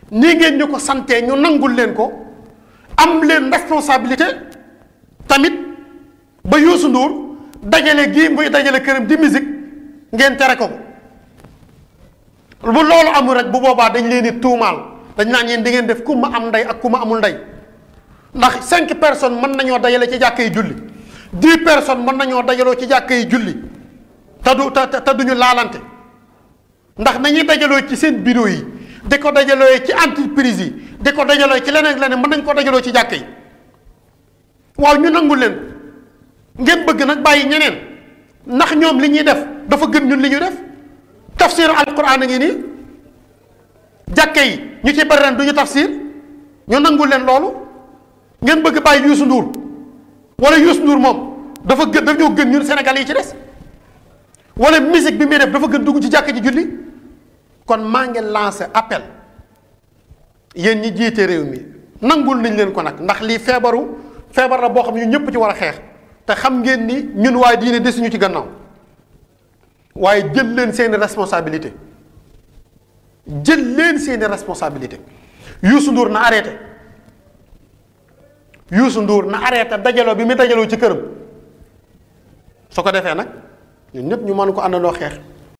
nii ngeen ñu ko santee ñu nangul leen ko am leen responsabilité tamit ba Youssou Ndour dajale gii muy dajale këram di musique ngeen tere ko bu loolu amul rek bu boobaa dañ leen di tuumaal dañ naan yéen di ngeen def ku ma am ndey ak ku ma amul ndey ndax cinq personnes mën nañoo dajale ci jàkka yi julli dix personnes mën nañoo dajaloo ci jàkka yi julli te du te te duñu laalante ndax nañuy dajaloo ci seen bureau yi di ko dajaloo ci entreprise yi di ko dajaloo ci leneen leneen mën nañ ko dajaloo ci jàkka yi waaw ñu nangu leen ngeen bëgg nag bàyyi ñeneen ndax ñoom li ñuy def dafa gën ñun li ñu def tafsir alquran a ngi nii jàkka yi ñu ci bari ren du ñu tafsir ñu nangu leen loolu ngeen bëgg bàyyi Youssou Ndour wala Youssou Ndour moom dafa gën daf ñoo gën ñun Sénégal yi ci des wala musique bi muy def dafa gën dugg ci jàkka ji julli kon maa ngi lancé appel yéen ñi jiite réew mi nangul nañ leen ko nag ndax lii feebaru feebar la boo xam ne ñu ñëpp ci war a xeex te xam ngeen ni ñun waaye diine desuñu ci gannaaw waaye jël leen seeni responsabilité jël leen seeni responsabilité Youssou Ndour na arrêté Youssou Ndour na arrêté dajaloo bi mu dajaloo ci këram su ko defee nag ñun ñëpp ñu mën ko àndandoo xeex